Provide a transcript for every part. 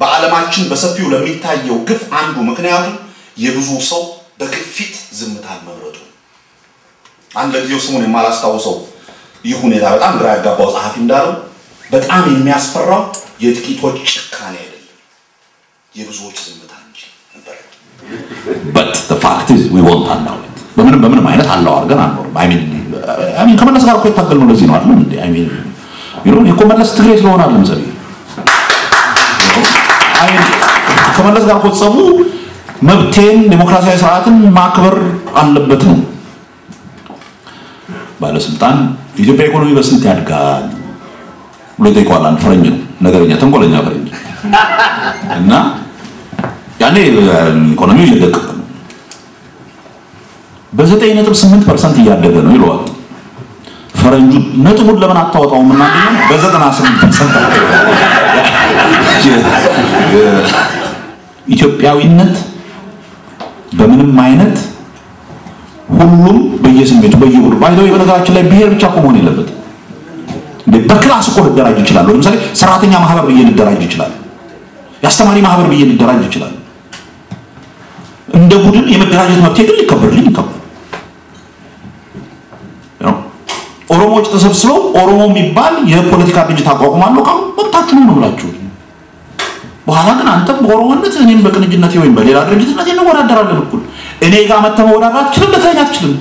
በዓለማችን በሰፊው ለሚታየው ግፍ አንዱ ምክንያቱ የብዙ ሰው በግፊት ዝምታን መምረጡ። አንድ ለጊዜው ስሙን የማላስታውሰው ይህ ሁኔታ በጣም ግራ ያጋባው ጸሐፊ እንዳለው በጣም የሚያስፈራው የጥቂቶች ጭካኔ አይደለም፣ የብዙዎች ዝምታ እንጂ ነበር። but the fact is we won't allow it በምንም በምንም አይነት አላው አድርገን አንኖርም አይ ሚን አይ ሚን ከመለስ ጋር እኮ የታገልነው ለዚህ ነው አይደል እንዴ አይ ሚን ዩ ኖ እኮ መለስ ትግሬ ስለሆነ አይደለም ሰሪ አይ ሚን ከመለስ ጋር እኮ ጸቡ መብቴን ዴሞክራሲያዊ ስርዓትን ማክበር አለበት ነው ባለስልጣን የኢትዮጵያ ኢኮኖሚ በስንት ያድጋል ብሎ ይጠይቀዋል አንድ ፈረንጅ ነው ነገረኛ ተንኮለኛ ፈረንጅ እና ያኔ ኢኮኖሚው እየደቀቀ ነው በዘጠኝ ነጥብ ስምንት ፐርሰንት እያደገ ነው ይለዋል ፈረንጁ ነጥቡን ለምን አታወጣውም እና በዘጠና ስምንት ፐርሰንት ኢትዮጵያዊነት በምንም አይነት ሁሉም በየስሜቱ በየሁሉ ባይዘው በነገራችን ላይ ብሔር ብቻ እኮ መሆን የለበትም እንዴ በክላስ እኮ ልደራጅ ይችላል ለምሳሌ ሰራተኛ ማህበር ብዬ ልደራጅ ይችላል የአስተማሪ ማህበር ብዬ ልደራጅ ይችላል እንደ ቡድን የመደራጀት መብቴ ግን ሊከበርልኝ ይከበር ኦሮሞዎች ተሰብስበው ኦሮሞ የሚባል የፖለቲካ ድርጅት አቋቁማለሁ ካሉ መብታችሁ ነው ብላችሁ በኋላ ግን አንተም በኦሮሞነት እኔም በቅንጅነት ወይም በሌላ ድርጅትነት እንወዳደራለን እኩል እኔ ጋር መተህ መወዳደር አትችልም ልትለኝ አትችልም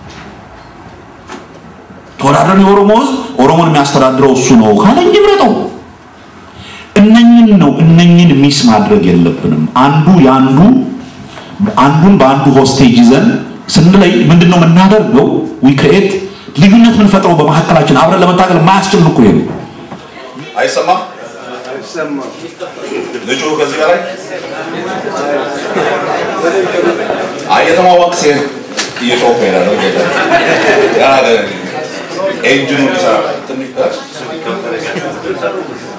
ተወዳደርን የኦሮሞ ህዝብ ኦሮሞን የሚያስተዳድረው እሱ ነው ካለኝ ይምረጠው እነኝን ነው እነኝን ሚስ ማድረግ የለብንም አንዱ የአንዱ አንዱን በአንዱ ሆስቴጅ ይዘን ስንለይ ምንድን ነው የምናደርገው ዊ ክሬት ልዩነት የምንፈጥረው በመካከላችን አብረን ለመታገል የማያስችል እኮ ይሄ ነው አይሰማም? ልጁ ከዚህ በላይ አይ የተማወቅ ሴት እየጮኸ ይላል። ያ ኢንጂኑ ሊሰራ ትንሽ